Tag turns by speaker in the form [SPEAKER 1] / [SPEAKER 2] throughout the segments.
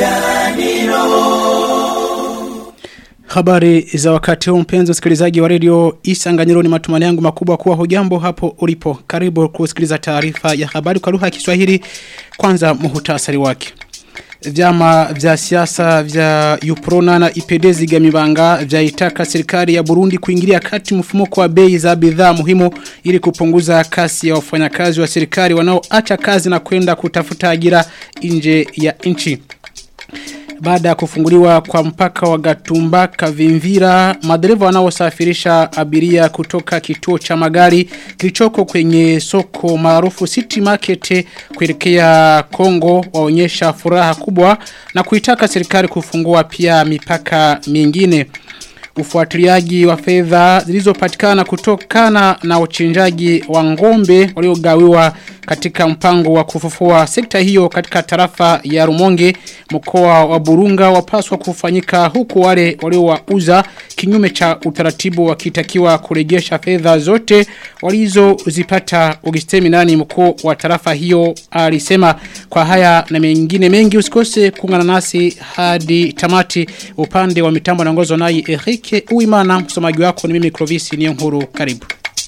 [SPEAKER 1] Habari za wakati huu mpenzi msikilizaji wa redio Isanganyiro ni matumani yangu makubwa kuwa hujambo hapo ulipo. Karibu kusikiliza taarifa ya habari kwa lugha ya Kiswahili. Kwanza muhutasari wake. Vyama vya siasa vya Uprona na IPD Zigamibanga vyaitaka serikali ya Burundi kuingilia kati mfumuko wa bei za bidhaa muhimu ili kupunguza kasi ya wafanyakazi wa serikali wanaoacha kazi na kwenda kutafuta ajira nje ya nchi. Baada ya kufunguliwa kwa mpaka wa Gatumba Kavimvira, madereva wanaosafirisha abiria kutoka kituo cha magari kilichoko kwenye soko maarufu City Market kuelekea Kongo waonyesha furaha kubwa na kuitaka serikali kufungua pia mipaka mingine. Ufuatiliaji wa fedha zilizopatikana kutokana na uchinjaji wa ngombe waliogawiwa katika mpango wa kufufua sekta hiyo katika tarafa ya Rumonge mkoa wa Burunga wapaswa kufanyika huku wale waliowauza kinyume cha utaratibu wakitakiwa kurejesha fedha zote walizozipata Augustine nani mkuu wa tarafa hiyo alisema kwa haya na mengine mengi usikose kuungana nasi hadi tamati upande wa mitambo naongozwa naye Eric Uimana msomaji wako ni mimi Clovis Niyonkuru karibu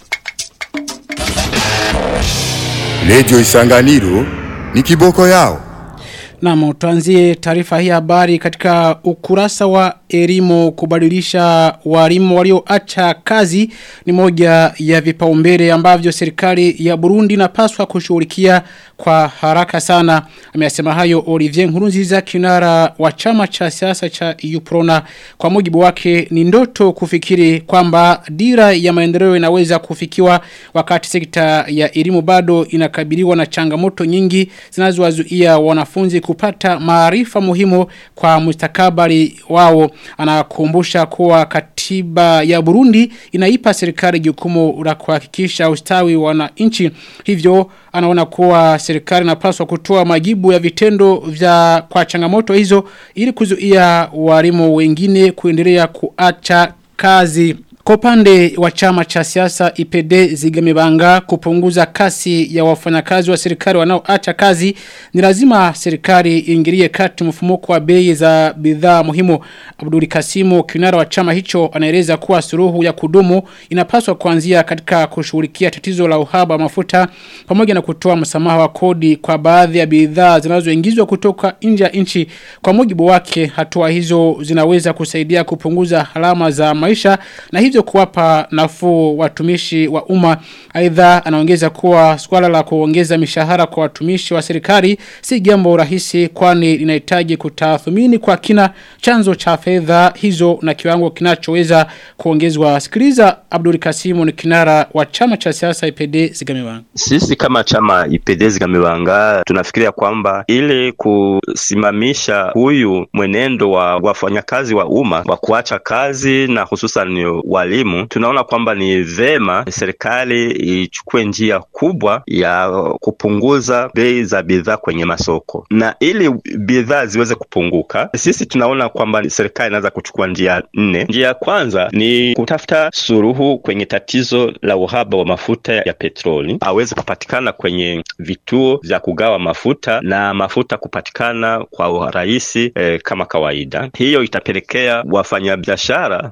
[SPEAKER 2] Lejo Isanganiro ni kiboko yao.
[SPEAKER 1] Naam, tuanzie taarifa hii habari katika ukurasa wa elimu kubadilisha walimu walioacha kazi ni moja ya vipaumbele ambavyo serikali ya Burundi inapaswa kushughulikia kwa haraka sana. Amesema hayo Olivier Nkurunziza kinara wa chama cha siasa cha Uprona. Kwa mujibu wake ni ndoto kufikiri kwamba dira ya maendeleo inaweza kufikiwa wakati sekta ya elimu bado inakabiliwa na changamoto nyingi zinazowazuia wanafunzi kupata maarifa muhimu kwa mustakabali wao. Anakumbusha kuwa katiba ya Burundi inaipa serikali jukumu la kuhakikisha ustawi wa wananchi. Hivyo anaona kuwa serikali inapaswa kutoa majibu ya vitendo vya kwa changamoto hizo ili kuzuia walimu wengine kuendelea kuacha kazi. Kwa upande wa chama cha siasa IPD Zigamibanga kupunguza kasi ya wafanyakazi wa serikali wanaoacha kazi ni lazima serikali iingilie kati mfumuko wa bei za bidhaa muhimu. Abdul Kasimu kinara wa chama hicho anaeleza kuwa suruhu ya kudumu inapaswa kuanzia katika kushughulikia tatizo la uhaba wa mafuta pamoja na kutoa msamaha wa kodi kwa baadhi ya bidhaa zinazoingizwa kutoka nje ya nchi. Kwa mujibu wake hatua hizo zinaweza kusaidia kupunguza halama za maisha na hivyo kuwapa nafuu watumishi wa umma aidha anaongeza kuwa swala la kuongeza mishahara kwa watumishi wa serikali si jambo rahisi kwani linahitaji kutathmini kwa kina chanzo cha fedha hizo na kiwango kinachoweza kuongezwa sikiliza Abdul Kasimu ni kinara wa chama cha siasa IPD Zigamibanga
[SPEAKER 3] sisi kama chama IPD Zigamibanga tunafikiria kwamba ili kusimamisha huyu mwenendo wa wafanyakazi wa umma wa kuacha kazi na hususan walimu tunaona kwamba ni vema serikali ichukue njia kubwa ya kupunguza bei za bidhaa kwenye masoko na ili bidhaa ziweze kupunguka sisi tunaona kwamba serikali inaweza kuchukua njia nne njia ya kwanza ni kutafuta suruhu kwenye tatizo la uhaba wa mafuta ya petroli aweze kupatikana kwenye vituo vya kugawa mafuta na mafuta kupatikana kwa urahisi eh, kama kawaida hiyo itapelekea wafanyabiashara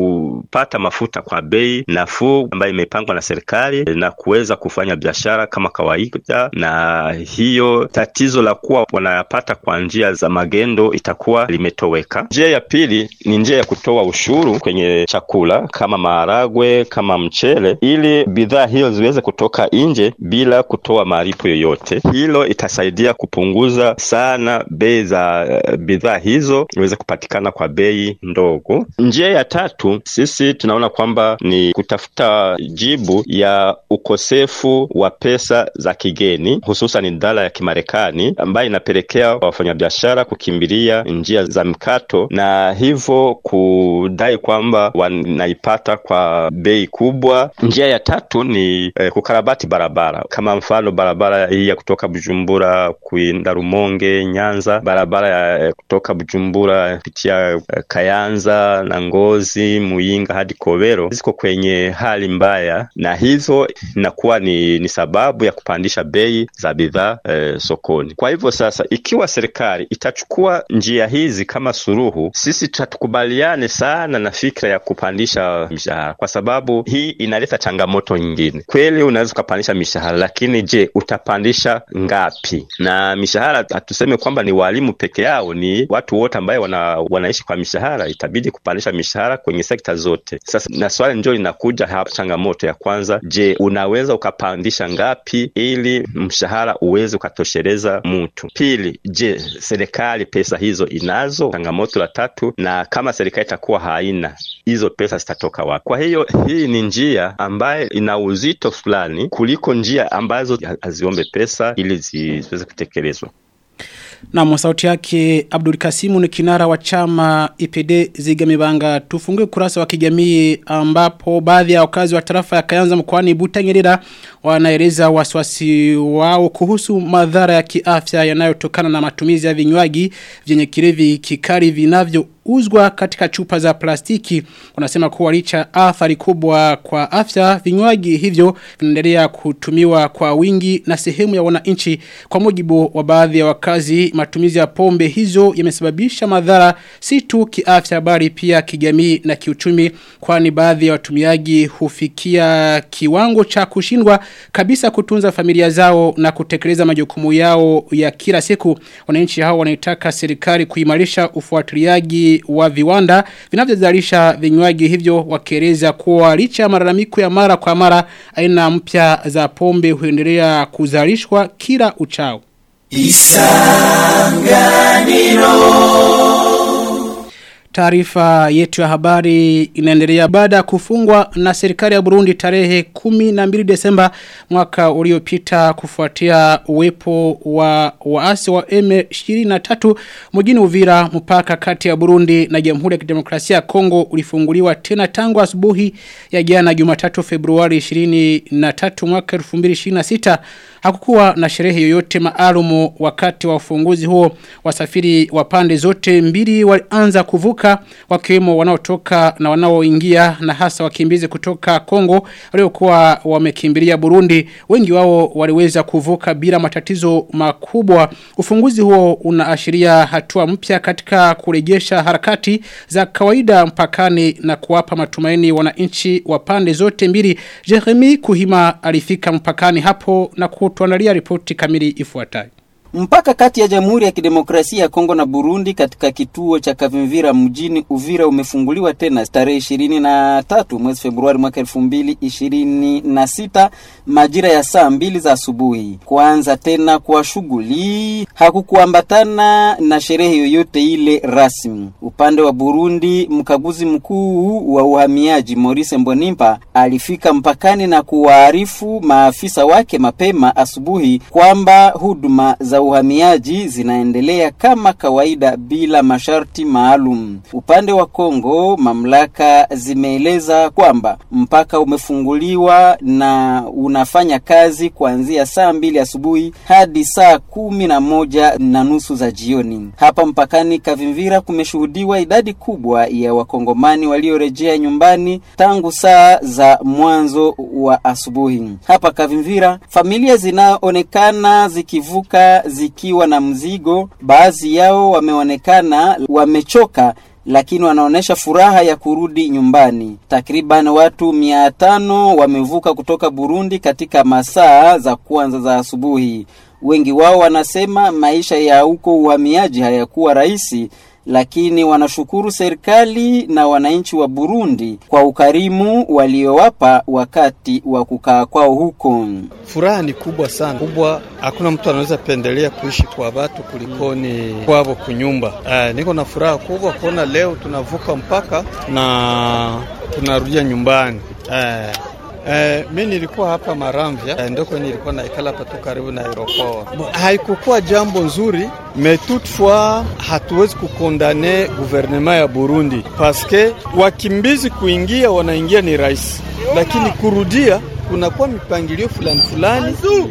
[SPEAKER 3] kupata mafuta kwa bei nafuu ambayo imepangwa na serikali na kuweza kufanya biashara kama kawaida na hiyo tatizo la kuwa wanayapata kwa njia za magendo itakuwa limetoweka njia ya pili ni njia ya kutoa ushuru kwenye chakula kama maharagwe kama mchele ili bidhaa hiyo ziweze kutoka nje bila kutoa malipo yoyote hilo itasaidia kupunguza sana bei za uh, bidhaa hizo iweze kupatikana kwa bei ndogo njia ya tatu sisi tunaona kwamba ni kutafuta jibu ya ukosefu wa pesa za kigeni hususan dola ya kimarekani ambayo inapelekea wafanyabiashara kukimbilia njia za mkato na hivyo kudai kwamba wanaipata kwa bei kubwa njia ya tatu ni eh, kukarabati barabara kama mfano barabara hii ya kutoka bujumbura kuinda rumonge nyanza barabara ya eh, kutoka bujumbura kupitia eh, kayanza na ngozi muyinga hadi Kikobero ziko kwenye hali mbaya, na hizo inakuwa ni, ni sababu ya kupandisha bei za bidhaa eh, sokoni. Kwa hivyo sasa, ikiwa serikali itachukua njia hizi kama suluhu, sisi hatukubaliane sana na fikra ya kupandisha mishahara, kwa sababu hii inaleta changamoto nyingine. Kweli unaweza ukapandisha mishahara, lakini je, utapandisha ngapi? Na mishahara hatuseme kwamba ni walimu peke yao, ni watu wote ambaye wana, wanaishi kwa mishahara. Itabidi kupandisha mishahara kwenye sekta zote. Sasa na swali ndio linakuja hapa, changamoto ya kwanza, je, unaweza ukapandisha ngapi ili mshahara uweze ukatosheleza mtu? Pili, je, serikali pesa hizo inazo? Changamoto la tatu, na kama serikali itakuwa haina hizo pesa zitatoka wapi? Kwa hiyo hii ni njia ambayo ina uzito fulani kuliko njia ambazo haziombe pesa ili ziweze kutekelezwa.
[SPEAKER 1] Na sauti yake Abdul Kasimu ni kinara wa chama IPD Zigamibanga. Tufungue kurasa wa kijamii ambapo baadhi ya wakazi wa tarafa ya Kayanza mkoani Butanyerera wanaeleza wasiwasi wao kuhusu madhara ya kiafya yanayotokana na matumizi ya vinywaji vyenye kilevi kikali vinavyo uzwa katika chupa za plastiki unasema kuwa licha athari kubwa kwa afya vinywaji hivyo vinaendelea kutumiwa kwa wingi na sehemu ya wananchi kwa mujibu wa baadhi ya wakazi matumizi ya pombe hizo yamesababisha madhara si tu kiafya bali pia kijamii na kiuchumi kwani baadhi ya watumiaji hufikia kiwango cha kushindwa kabisa kutunza familia zao na kutekeleza majukumu yao ya kila siku wananchi hao wanaitaka serikali kuimarisha ufuatiliaji wa viwanda vinavyozalisha vinywaji hivyo wakieleza kuwa licha ya malalamiko ya mara kwa mara aina mpya za pombe huendelea kuzalishwa kila uchao. Taarifa yetu ya habari inaendelea baada ya kufungwa na serikali ya Burundi tarehe 12 Desemba mwaka uliopita kufuatia uwepo wa waasi wa M23 mjini Uvira mpaka kati ya Burundi na Jamhuri ya Kidemokrasia ya Kongo ulifunguliwa tena tangu asubuhi ya jana Jumatatu Februari 23 mwaka 2026 hakukuwa na sherehe yoyote maalumu wakati wa ufunguzi huo wasafiri wa pande zote mbili walianza kuvuka wakiwemo wanaotoka na wanaoingia na hasa wakimbizi kutoka Kongo waliokuwa wamekimbilia Burundi wengi wao waliweza kuvuka bila matatizo makubwa ufunguzi huo unaashiria hatua mpya katika kurejesha harakati za kawaida mpakani na kuwapa matumaini wananchi wa pande zote mbili Jeremy Kuhima alifika mpakani hapo na kutuandalia ripoti kamili ifuatayo
[SPEAKER 4] Mpaka kati ya Jamhuri ya Kidemokrasia ya Kongo na Burundi katika kituo cha Kavimvira mjini Uvira umefunguliwa tena tarehe ishirini na tatu mwezi Februari mwaka elfu mbili ishirini na sita majira ya saa mbili za asubuhi. Kuanza tena kwa shughuli hakukuambatana na sherehe yoyote ile rasmi. Upande wa Burundi, mkaguzi mkuu wa uhamiaji Maurice Mbonimpa alifika mpakani na kuwaarifu maafisa wake mapema asubuhi kwamba huduma za uhamiaji zinaendelea kama kawaida bila masharti maalum. Upande wa Kongo, mamlaka zimeeleza kwamba mpaka umefunguliwa na unafanya kazi kuanzia saa mbili asubuhi hadi saa kumi na moja na nusu za jioni. Hapa mpakani Kavimvira kumeshuhudiwa idadi kubwa ya wakongomani waliorejea nyumbani tangu saa za mwanzo wa asubuhi. Hapa Kavimvira, familia zinaonekana zikivuka zikiwa na mzigo. Baadhi yao wameonekana wamechoka lakini wanaonyesha furaha ya kurudi nyumbani. Takriban watu mia tano wamevuka kutoka Burundi katika masaa za kwanza za asubuhi. Wengi wao wanasema maisha ya huko uhamiaji hayakuwa rahisi, lakini wanashukuru serikali na wananchi wa Burundi kwa ukarimu waliowapa wakati wa kukaa kwao huko.
[SPEAKER 5] Furaha ni kubwa sana, kubwa. Hakuna mtu anaweza pendelea kuishi kwa watu kulikoni kwavo kunyumba. Uh, niko na furaha kubwa kuona leo tunavuka mpaka na tunarudia nyumbani. Uh, Eh, mi nilikuwa hapa Maramvya eh, ndoko nilikuwa naikala hapa tu karibu na aeroport. Haikukuwa jambo nzuri mais toutefois hatuwezi kukondane guvernema ya Burundi paske wakimbizi kuingia wanaingia ni rahisi, lakini kurudia kunakuwa mipangilio fulani fulani,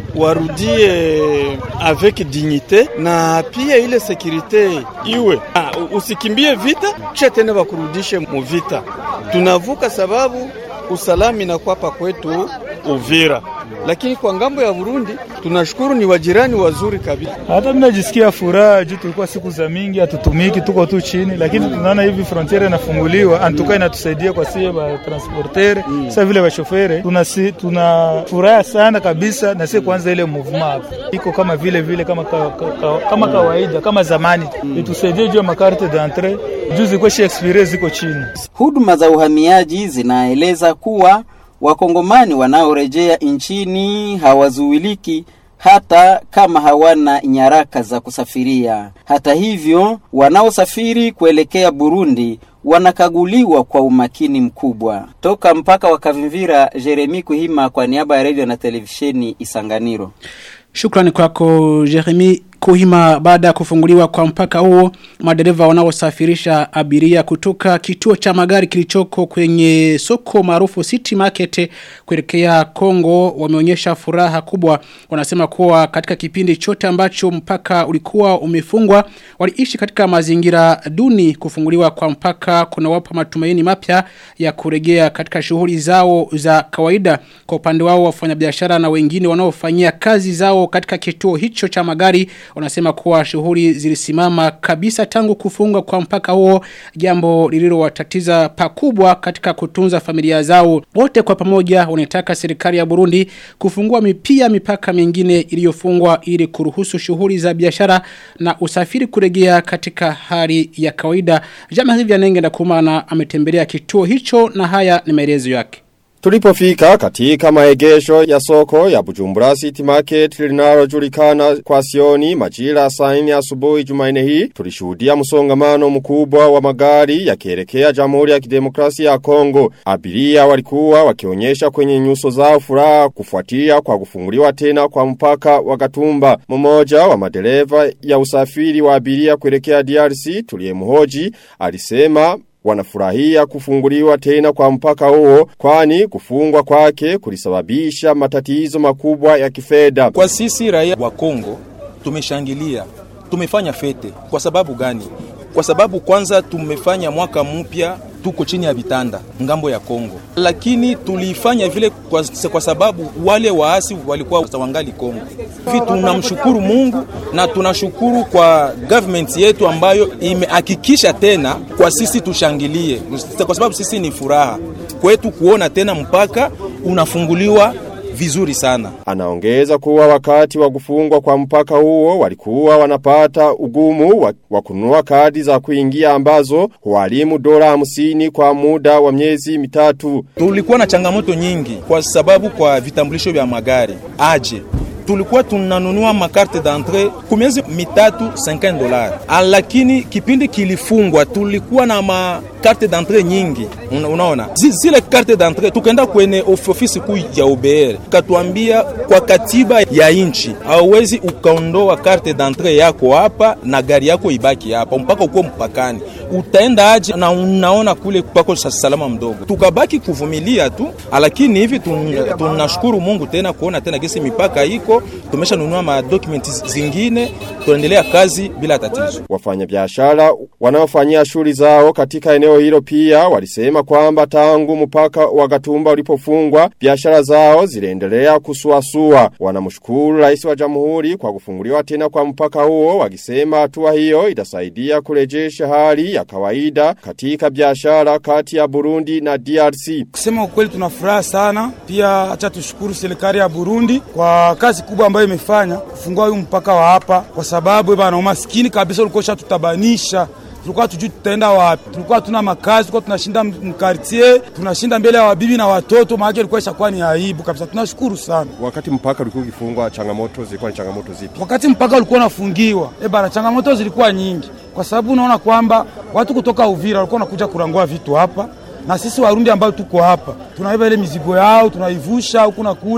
[SPEAKER 5] warudie avec dignite, na pia ile sekurite iwe ah, usikimbie vita kisha tena wakurudishe mu vita. Tunavuka sababu usalama inakuwa hapa kwetu Uvira, lakini kwa ngambo ya Burundi tunashukuru ni wajirani wazuri kabisa.
[SPEAKER 6] Hata mimi najisikia furaha juu tulikuwa siku za mingi hatutumiki, tuko tu chini, lakini tunaona hivi frontiere inafunguliwa, antuka inatusaidia kwa sie ba transportere mm. Sasa vile bashofere tuna tuna furaha sana kabisa, na sie kwanza ile movement iko kama vile vile kama ka, ka, ka, kama kawaida kama zamani mm. Itusaidie juu ya makarte d'entrée juu ziko shi expire ziko chini.
[SPEAKER 4] Huduma za uhamiaji zinaeleza kuwa wakongomani wanaorejea nchini hawazuiliki hata kama hawana nyaraka za kusafiria. Hata hivyo, wanaosafiri kuelekea Burundi wanakaguliwa kwa umakini mkubwa. Toka mpaka wa Kavimvira, Jeremi Kuhima kwa niaba ya redio na televisheni Isanganiro.
[SPEAKER 1] Shukrani kwako Jeremy Kuhima baada ya kufunguliwa kwa mpaka huo madereva wanaosafirisha abiria kutoka kituo cha magari kilichoko kwenye soko maarufu City Market kuelekea Kongo wameonyesha furaha kubwa wanasema kuwa katika kipindi chote ambacho mpaka ulikuwa umefungwa waliishi katika mazingira duni kufunguliwa kwa mpaka kunawapa matumaini mapya ya kurejea katika shughuli zao za kawaida kwa upande wao wafanyabiashara na wengine wanaofanyia kazi zao katika kituo hicho cha magari wanasema kuwa shughuli zilisimama kabisa tangu kufungwa kwa mpaka huo jambo lililowatatiza pakubwa katika kutunza familia zao wote kwa pamoja wanataka serikali ya Burundi kufungua pia mipaka mingine iliyofungwa ili kuruhusu shughuli za biashara na usafiri kurejea katika hali ya kawaida Jama hivi anenge na kumana ametembelea kituo hicho na haya ni maelezo yake
[SPEAKER 7] Tulipofika katika maegesho ya soko ya Bujumbura City Market linalojulikana kwa sioni majira saa 4 asubuhi Jumanne hii tulishuhudia msongamano mkubwa wa magari yakielekea Jamhuri ya Kidemokrasia ya Kongo. Abiria walikuwa wakionyesha kwenye nyuso zao furaha kufuatia kwa kufunguliwa tena kwa mpaka wa Gatumba. Mmoja wa madereva ya usafiri wa abiria kuelekea DRC tuliyemhoji alisema wanafurahia kufunguliwa tena kwa mpaka huo kwani kufungwa kwake kulisababisha matatizo makubwa ya kifedha.
[SPEAKER 8] Kwa sisi raia wa Kongo tumeshangilia, tumefanya fete. Kwa sababu gani? Kwa sababu kwanza tumefanya mwaka mpya tuko chini ya vitanda ngambo ya Kongo, lakini tulifanya vile kwa, kwa sababu wale waasi walikuwa wangali Kongo. Hivi tunamshukuru Mungu na tunashukuru kwa government yetu ambayo imehakikisha tena kwa sisi tushangilie, kwa sababu sisi ni furaha kwetu kuona tena mpaka unafunguliwa vizuri sana.
[SPEAKER 7] Anaongeza kuwa wakati wa kufungwa kwa mpaka huo walikuwa wanapata ugumu wa, wa kununua kadi za kuingia ambazo huwalimu dola hamsini kwa muda wa miezi mitatu.
[SPEAKER 8] Tulikuwa na changamoto nyingi kwa sababu kwa vitambulisho vya magari aje tulikuwa tunanunua makarte d'entrée kwa miezi mitatu 50 dollars, lakini kipindi kilifungwa tulikuwa na makarte d'entrée nyingi. Una, unaona zile karte d'entrée, tukaenda kwenye ofisi kuu ya OBR, katuambia kwa katiba ya inchi hauwezi ukaondoa karte d'entrée yako hapa na gari yako ibaki hapa mpaka uko mpakani. Utaenda aje na unaona kule pako salama mdogo. Tukabaki kuvumilia tu, lakini hivi tunashukuru Mungu tena kuona tena gesi mipaka iko tumeshanunua ma documents zingine tuendelea kazi bila tatizo.
[SPEAKER 7] Wafanyabiashara wanaofanyia shughuli zao katika eneo hilo pia walisema kwamba tangu mpaka wa Gatumba ulipofungwa biashara zao ziliendelea kusuasua. Wanamshukuru Rais wa Jamhuri kwa kufunguliwa tena kwa mpaka huo wakisema hatua hiyo itasaidia kurejesha hali ya kawaida katika biashara kati ya Burundi na DRC.
[SPEAKER 9] Kusema ukweli tunafuraha sana, pia acha tushukuru serikali ya Burundi kwa kazi kubwa ambayo imefanya kufungua huu mpaka wa hapa, kwa sababu bana umaskini kabisa ulikuwa shatutabanisha tulikuwa tujui tutaenda wapi, tulikuwa tuna makazi, tulikuwa tunashinda mkartier, tunashinda mbele ya wabibi na watoto, maana ilikuwa ishakuwa ni aibu kabisa. Tunashukuru sana.
[SPEAKER 7] Wakati mpaka ulikuwa ukifungwa, changamoto zilikuwa ni changamoto zipi?
[SPEAKER 9] Wakati mpaka ulikuwa unafungiwa, eh bana, changamoto zilikuwa nyingi, kwa sababu unaona kwamba watu kutoka Uvira walikuwa wanakuja kurangua vitu hapa na sisi Warundi ambao tuko hapa tunabeba ile mizigo yao tunaivusha huku na kule,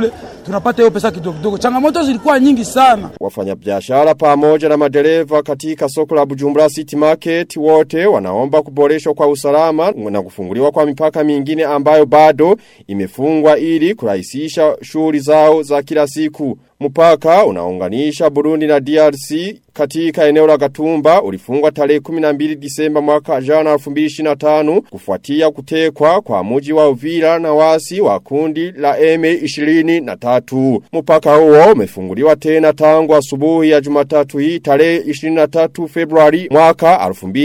[SPEAKER 9] tunapata hiyo pesa kidogo kidogo. Changamoto zilikuwa nyingi sana.
[SPEAKER 7] Wafanyabiashara pamoja na madereva katika soko la Bujumbura City Market wote wanaomba kuboreshwa kwa usalama na kufunguliwa kwa mipaka mingine ambayo bado imefungwa ili kurahisisha shughuli zao za kila siku. Mpaka unaunganisha Burundi na DRC katika eneo la Gatumba ulifungwa tarehe 12 Disemba mwaka jana 2025 kufuatia kutekwa kwa muji wa Uvira na wasi wa kundi la M23. Mpaka huo umefunguliwa tena tangu asubuhi ya Jumatatu hii tarehe 23 Februari mwaka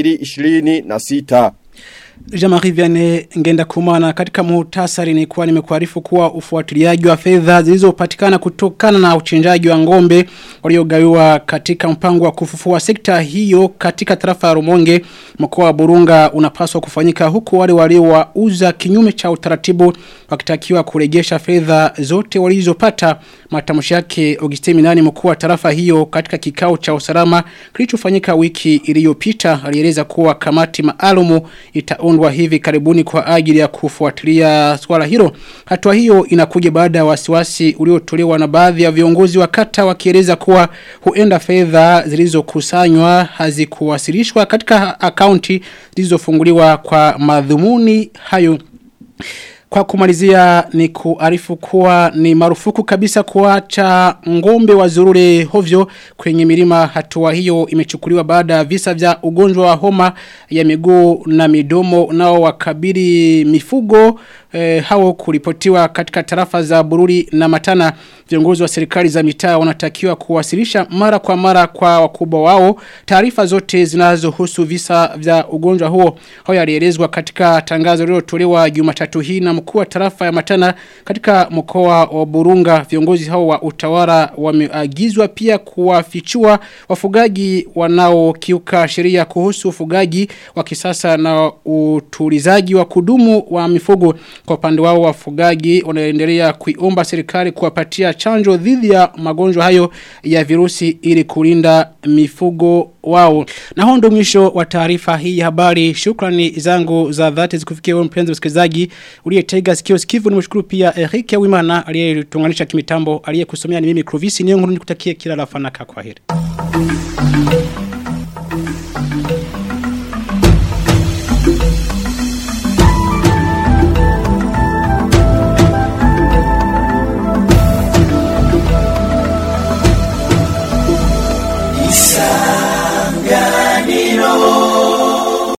[SPEAKER 7] 2026.
[SPEAKER 1] Jamari Vianney ngenda kumana katika muhtasari ni kuwa nimekuarifu kuwa ufuatiliaji wa fedha zilizopatikana kutokana na uchenjaji wa ngombe waliogawiwa katika mpango wa kufufua sekta hiyo katika tarafa ya Rumonge mkoa wa Burunga unapaswa kufanyika huku wale waliowauza kinyume cha utaratibu wakitakiwa kurejesha fedha zote walizopata matamshi yake Augustine Minani mkuu wa tarafa hiyo katika kikao cha usalama kilichofanyika wiki iliyopita alieleza kuwa kamati maalumu itaundwa hivi karibuni kwa ajili ya kufuatilia swala hilo. Hatua hiyo inakuja baada ya wasiwasi uliotolewa na baadhi ya viongozi wa kata wakieleza kuwa huenda fedha zilizokusanywa hazikuwasilishwa katika akaunti zilizofunguliwa kwa madhumuni hayo. Kwa kumalizia ni kuarifu kuwa ni marufuku kabisa kuacha ngombe wa zurure hovyo kwenye milima hatua hiyo imechukuliwa baada ya visa vya ugonjwa wa homa ya miguu na midomo nao wakabili mifugo eh, hao kuripotiwa katika tarafa za Bururi na Matana viongozi wa serikali za mitaa wanatakiwa kuwasilisha mara kwa mara kwa wakubwa wao taarifa zote zinazohusu visa vya ugonjwa huo hao yalielezwa katika tangazo lililotolewa Jumatatu hii na mkuu wa tarafa ya Matana katika mkoa wa Burunga viongozi hao wa utawala wameagizwa pia kuwafichua wafugaji wanaokiuka sheria kuhusu ufugaji wa kisasa na utulizaji wa kudumu wa mifugo kwa upande wao wafugaji wanaendelea kuiomba serikali kuwapatia chanjo dhidi ya magonjwa hayo ya virusi ili kulinda mifugo wao. Na huo ndo mwisho wa taarifa hii ya habari. Shukrani zangu za dhati zikufikia wewe mpenzi msikilizaji uliyetega sikio sikivu. Nimshukuru pia Eric Wimana aliyetunganisha kimitambo aliyekusomea ni mimi Clovis Nyonguru nikutakie kila la fanaka kwa heri.